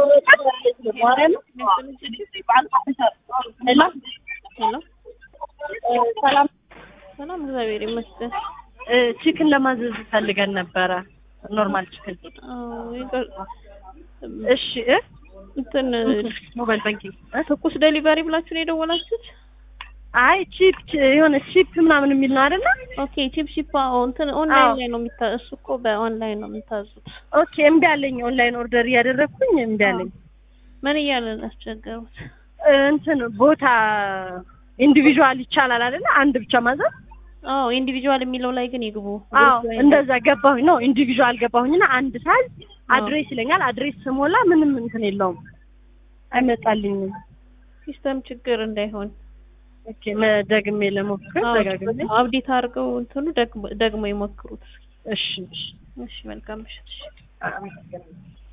ሄሎ ሰላም ሰላም፣ እግዚአብሔር ይመስገን። ቺክን ለማዘዝ ፈልገን ነበረ። ኖርማል ቺክን። አዎ ይቅር- እሺ እ እንትን ሞባይል ባንኪንግ እ? ትኩስ ዴሊቨሪ ብላችሁ ነው የደወላችሁት? አይ ቺፕ የሆነ ቺፕ ምናምን የሚል ነው አይደለ? ኦኬ ቺፕ ቺፕ አዎ፣ እንትን ኦንላይን አዎ። ላይ ነው የሚታ እሱ እኮ በኦንላይን ነው የምታዙት። ኦኬ እምቢ አለኝ። ኦንላይን ኦርደር እያደረግኩኝ እምቢ አለኝ። ምን እያለ ነው ያስቸገሩት? እ፣ እንትን ቦታ ኢንዲቪዥዋል ይቻላል አይደለ? አንድ ብቻ ማዘዝ። አዎ ኢንዲቪጁዋል የሚለው ላይ ግን ይግቡ። አዎ ግሩፕ ላይ እንደዛ ገባሁኝ ነው ኢንዲቪዥዋል ገባሁኝና አንድ ሳዝ አድሬስ ይለኛል። አድሬስ ስሞላ ምንም እንትን የለውም አይመጣልኝም። ሲስተም ችግር እንዳይሆን ኦኬ ደግሜ ለሞክር አዎ፣ ደጋግሜ። አብዴት አድርገው እንትኑ ደግሞ ደግሞ ይሞክሩት። እሺ እሺ እሺ መልካም ምሽት። እሺ አመሰግናለሁ።